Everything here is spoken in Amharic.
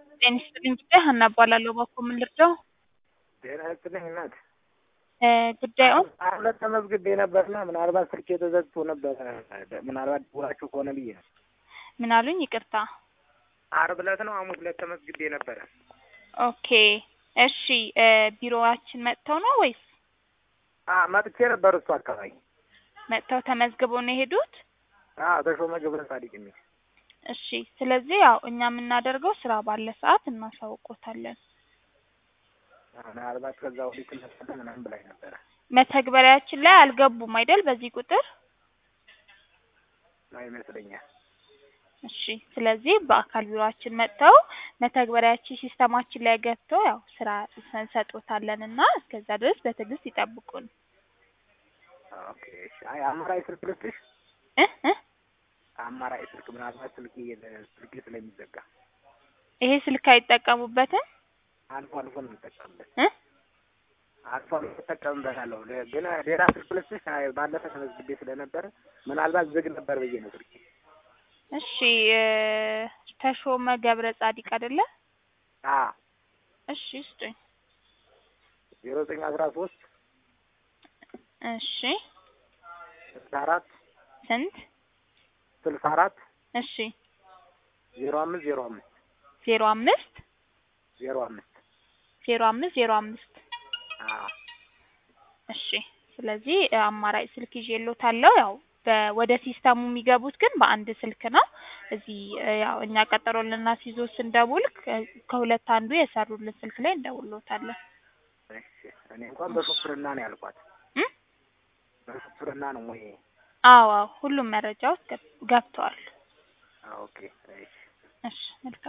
ጤና ይስጥልኝ ጉዳይ ሀና እባላለሁ። በኩል ምን ልርዳው? ጤና ይስጥልኝ እናት። እ ጉዳዩን ሁለት ተመዝግቤ ነበርና ምናልባት ስልኬ ተዘግቶ ነበረ። ምናልባት ደውላችሁ ከሆነ ብዬ ነው። ምን አሉኝ? ይቅርታ። ዓርብ ዕለት ነው ሐሙስ ዕለት ተመዝግቤ ነበረ። ኦኬ እሺ። እ ቢሮዋችን መጥተው ነው ወይስ አ መጥቼ ነበር እሱ አካባቢ። መጥተው ተመዝግበው ነው የሄዱት? አዎ ተሾመ ገብረ ጻዲቅ የሚል እሺ። ስለዚህ ያው እኛ የምናደርገው ስራ ባለ ሰዓት እናሳውቆታለን። ምናልባት ከዛ ወዲህ ትመጣለህ ምናምን ብላኝ ነበረ። መተግበሪያችን ላይ አልገቡም አይደል? በዚህ ቁጥር ነው ይመስለኛል። እሺ። ስለዚህ በአካል ቢሮአችን መጥተው መተግበሪያችን ሲስተማችን ላይ ገብተው ያው ስራ እንሰጦታለን እና እስከዛ ድረስ በትዕግስት ይጠብቁን። ኦኬ እሺ። አይ አማራጭ ስልክ ልስጥሽ? እ እ አማራጭ ስልክ ምናልባት ስልኬ ስልኬ ስለሚዘጋ ይሄ ስልክ አይጠቀሙበትም አልፎ አልፎ ነው የምጠቀምበት። እ አልፎ አልፎ እጠቀምበታለሁ። ለ- ግን ሌላ ስልክ ልስጥሽ? አይ ባለፈ ተመዝግቤ ስለነበረ ምናልባት ዝግ ነበር ብዬ ነው ስልኬ። እሺ እ ተሾመ ገብረ ጻዲቅ አይደለ? አ እሺ ስጡኝ። ዜሮ ዘጠኝ አስራ ሶስት እሺ ስልሳ አራት ስንት? ስልሳ አራት እሺ ዜሮ አምስት ዜሮ አምስት ዜሮ አምስት ዜሮ አምስት ዜሮ አምስት ዜሮ አምስት አ እሺ ስለዚህ እ አማራጭ ስልክ ይዤልዎታለሁ። ያው በ- ወደ ሲስተሙ የሚገቡት ግን በአንድ ስልክ ነው። እዚህ እ ያው እኛ ቀጠሮ ልናስይዞ ስንደውል ከ- ከሁለት አንዱ የሰሩልን ስልክ ላይ እንደውልዎታለን። እሺ እኔ እንኳን በሹፍርና ነው ያልኳት። እ በሹፍርና ነው ወይ? አዎ አዎ ሁሉም መረጃዎች ገብ- ገብተዋል። ኦኬ እሺ እሺ መልካም